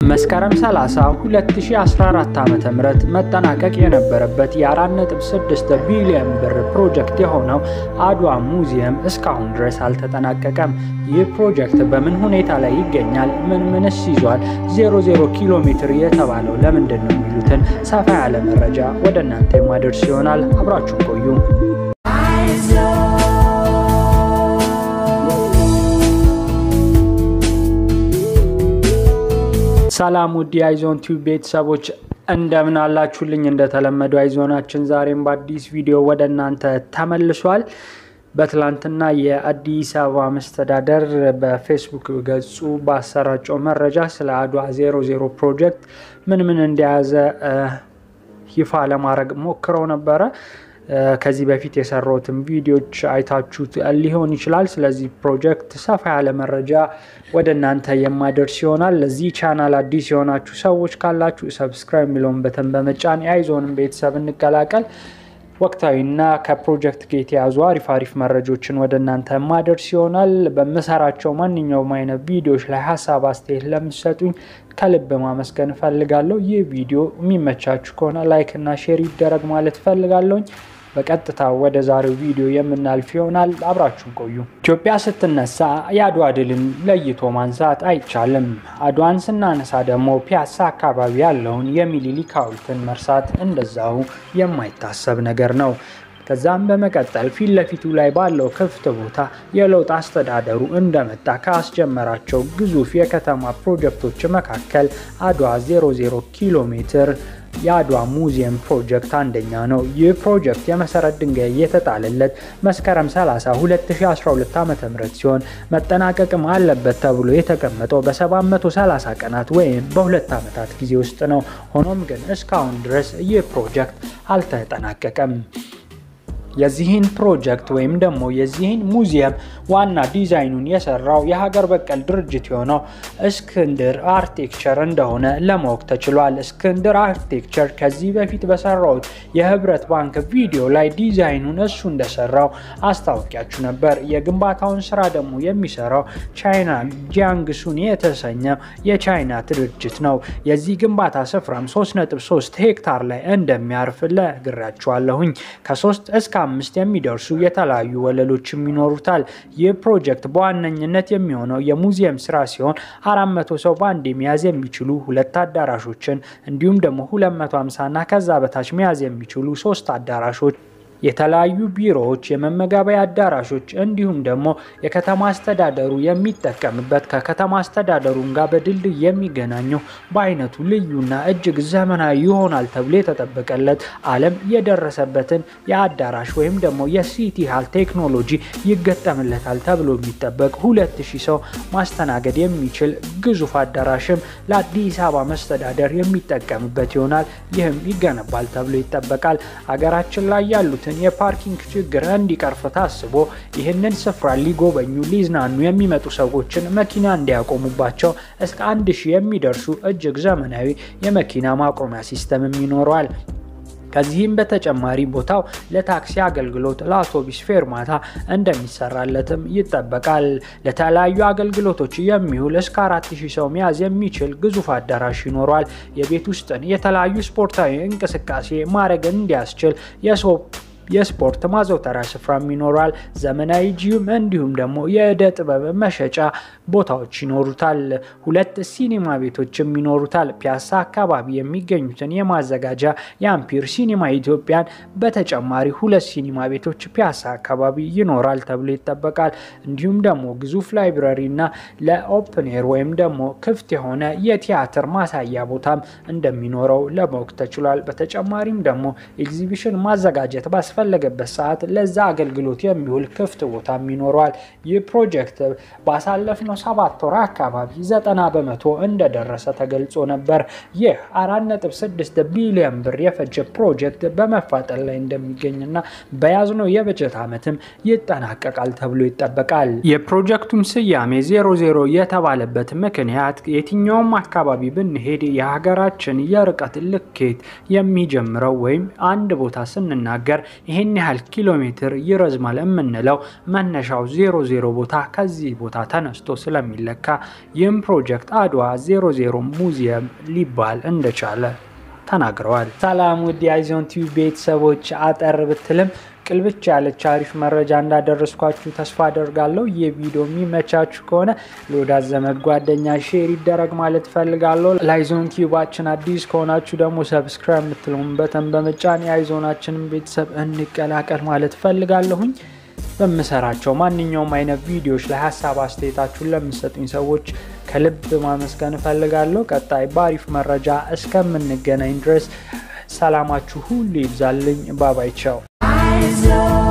መስከረም 30 2014 ዓ.ም መጠናቀቅ የነበረበት የ4.6 ቢሊዮን ብር ፕሮጀክት የሆነው አድዋ ሙዚየም እስካሁን ድረስ አልተጠናቀቀም። ይህ ፕሮጀክት በምን ሁኔታ ላይ ይገኛል? ምን ምንስ ይዟል? 00 ኪሎ ሜትር የተባለው ለምንድን ነው? የሚሉትን ሰፋ ያለ መረጃ ወደ እናንተ የማደርስ ይሆናል። አብራችሁን ቆዩ። ሰላም ውድ የአይዞን ቲዩብ ቤተሰቦች እንደምን አላችሁልኝ? እንደተለመደው አይዞናችን ዛሬም በአዲስ ቪዲዮ ወደ እናንተ ተመልሷል። በትላንትና የአዲስ አበባ መስተዳደር በፌስቡክ ገጹ ባሰራጨው መረጃ ስለ አድዋ 00 ፕሮጀክት ምን ምን እንደያዘ ይፋ ለማድረግ ሞክረው ነበረ። ከዚህ በፊት የሰራሁትን ቪዲዮዎች አይታችሁት ሊሆን ይችላል። ስለዚህ ፕሮጀክት ሰፋ ያለ መረጃ ወደ እናንተ የማደርስ ይሆናል። ለዚህ ቻናል አዲስ የሆናችሁ ሰዎች ካላችሁ ሰብስክራይብ የሚለውን በተን በመጫን የአይዞንም ቤተሰብ እንቀላቀል። ወቅታዊና ከፕሮጀክት ጋር የተያዙ አሪፍ አሪፍ መረጆችን ወደ እናንተ የማደርስ ይሆናል። በምሰራቸው ማንኛውም አይነት ቪዲዮዎች ላይ ሀሳብ አስተያየት ለምትሰጡኝ ከልብ ማመስገን እፈልጋለሁ። ይህ ቪዲዮ የሚመቻችሁ ከሆነ ላይክ እና ሼር ይደረግ ማለት እፈልጋለሁኝ። በቀጥታ ወደ ዛሬው ቪዲዮ የምናልፍ ይሆናል። አብራችሁን ቆዩ። ኢትዮጵያ ስትነሳ የአድዋ ድልን ለይቶ ማንሳት አይቻልም። አድዋን ስናነሳ ደግሞ ፒያሳ አካባቢ ያለውን የሚኒሊክ ሐውልትን መርሳት እንደዛው የማይታሰብ ነገር ነው። ከዛም በመቀጠል ፊት ለፊቱ ላይ ባለው ክፍት ቦታ የለውጥ አስተዳደሩ እንደመጣ ካስጀመራቸው ግዙፍ የከተማ ፕሮጀክቶች መካከል አድዋ 00 ኪሎ ሜትር የአድዋ ሙዚየም ፕሮጀክት አንደኛ ነው። ይህ ፕሮጀክት የመሰረት ድንጋይ የተጣለለት መስከረም 30 2012 ዓ.ም ሲሆን መጠናቀቅም አለበት ተብሎ የተቀመጠው በ730 ቀናት ወይም በሁለት ዓመታት ጊዜ ውስጥ ነው። ሆኖም ግን እስካሁን ድረስ ይህ ፕሮጀክት አልተጠናቀቀም። የዚህን ፕሮጀክት ወይም ደግሞ የዚህን ሙዚየም ዋና ዲዛይኑን የሰራው የሀገር በቀል ድርጅት የሆነው እስክንድር አርቴክቸር እንደሆነ ለማወቅ ተችሏል። እስክንድር አርቴክቸር ከዚህ በፊት በሰራውት የህብረት ባንክ ቪዲዮ ላይ ዲዛይኑን እሱ እንደሰራው አስታወቂያችሁ ነበር። የግንባታውን ስራ ደግሞ የሚሰራው ቻይና ጂያንግሱን የተሰኘው የቻይና ድርጅት ነው። የዚህ ግንባታ ስፍራም 3.3 ሄክታር ላይ እንደሚያርፍ ለግራችኋለሁኝ ከ3 እስከ አምስት የሚደርሱ የተለያዩ ወለሎችም ይኖሩታል። ይህ ፕሮጀክት በዋነኝነት የሚሆነው የሙዚየም ስራ ሲሆን አራት መቶ ሰው በአንድ መያዝ የሚችሉ ሁለት አዳራሾችን እንዲሁም ደግሞ 250 እና ከዛ በታች መያዝ የሚችሉ ሶስት አዳራሾች የተለያዩ ቢሮዎች፣ የመመገቢያ አዳራሾች እንዲሁም ደግሞ የከተማ አስተዳደሩ የሚጠቀምበት ከከተማ አስተዳደሩን ጋር በድልድይ የሚገናኘው በአይነቱ ልዩና እጅግ ዘመናዊ ይሆናል ተብሎ የተጠበቀለት ዓለም የደረሰበትን የአዳራሽ ወይም ደግሞ የሲቲ ሃል ቴክኖሎጂ ይገጠምለታል ተብሎ የሚጠበቅ ሁለት ሺህ ሰው ማስተናገድ የሚችል ግዙፍ አዳራሽም ለአዲስ አበባ መስተዳደር የሚጠቀምበት ይሆናል። ይህም ይገነባል ተብሎ ይጠበቃል። ሀገራችን ላይ ያሉት የፓርኪንግ ችግር እንዲቀርፍ ታስቦ ይህንን ስፍራ ሊጎበኙ ሊዝናኑ የሚመጡ ሰዎችን መኪና እንዲያቆሙባቸው እስከ አንድ ሺህ የሚደርሱ እጅግ ዘመናዊ የመኪና ማቆሚያ ሲስተምም ይኖረዋል። ከዚህም በተጨማሪ ቦታው ለታክሲ አገልግሎት፣ ለአውቶቡስ ፌርማታ እንደሚሰራለትም ይጠበቃል። ለተለያዩ አገልግሎቶች የሚውል እስከ አራት ሺህ ሰው መያዝ የሚችል ግዙፍ አዳራሽ ይኖረዋል። የቤት ውስጥን የተለያዩ ስፖርታዊ እንቅስቃሴ ማድረግ እንዲያስችል የሰው የስፖርት ማዘውተሪያ ስፍራም ይኖራል። ዘመናዊ ጂም እንዲሁም ደግሞ የእደ ጥበብ መሸጫ ቦታዎች ይኖሩታል። ሁለት ሲኒማ ቤቶችም ይኖሩታል። ፒያሳ አካባቢ የሚገኙትን የማዘጋጃ የአምፒር ሲኒማ ኢትዮጵያን በተጨማሪ ሁለት ሲኒማ ቤቶች ፒያሳ አካባቢ ይኖራል ተብሎ ይጠበቃል። እንዲሁም ደግሞ ግዙፍ ላይብረሪ እና ለኦፕን ኤር ወይም ደግሞ ክፍት የሆነ የቲያትር ማሳያ ቦታም እንደሚኖረው ለማወቅ ተችሏል። በተጨማሪም ደግሞ ኤግዚቢሽን ማዘጋጀት ባስፈ ፈለገበት ሰዓት ለዛ አገልግሎት የሚውል ክፍት ቦታም ይኖረዋል። ይህ ፕሮጀክት ባሳለፍነው ሰባት ወር አካባቢ ዘጠና በመቶ እንደደረሰ ተገልጾ ነበር። ይህ አራት ነጥብ ስድስት ቢሊዮን ብር የፈጀ ፕሮጀክት በመፋጠን ላይ እንደሚገኝና በያዝነው የበጀት ዓመትም ይጠናቀቃል ተብሎ ይጠበቃል። የፕሮጀክቱም ስያሜ ዜሮ ዜሮ የተባለበት ምክንያት የትኛውም አካባቢ ብንሄድ የሀገራችን የርቀት ልኬት የሚጀምረው ወይም አንድ ቦታ ስንናገር ይህን ያህል ኪሎ ሜትር ይረዝማል የምንለው መነሻው ዜሮ ዜሮ ቦታ ከዚህ ቦታ ተነስቶ ስለሚለካ ይህም ፕሮጀክት አድዋ 00 ሙዚየም ሊባል እንደቻለ ተናግረዋል። ሰላም ውድ የአይዞን ቲቪ ቤተሰቦች፣ አጠር ብትልም ቅልብቻ ያለች አሪፍ መረጃ እንዳደረስኳችሁ ተስፋ አደርጋለሁ። ይህ ቪዲዮ የሚመቻችሁ ከሆነ ለወዳጅ ዘመድ ጓደኛ ሼር ይደረግ ማለት ፈልጋለሁ። ለአይዞን ቲዩባችን አዲስ ከሆናችሁ ደግሞ ሰብስክራይብ የምትለውን በተን በመጫን የአይዞናችንን ቤተሰብ እንቀላቀል ማለት ፈልጋለሁኝ። በምሰራቸው ማንኛውም አይነት ቪዲዮዎች ላይ ሀሳብ አስተያየታችሁን ለምሰጡኝ ሰዎች ከልብ ማመስገን እፈልጋለሁ። ቀጣይ በአሪፍ መረጃ እስከምንገናኝ ድረስ ሰላማችሁ ሁሉ ይብዛልኝ። ባባይ ቻው።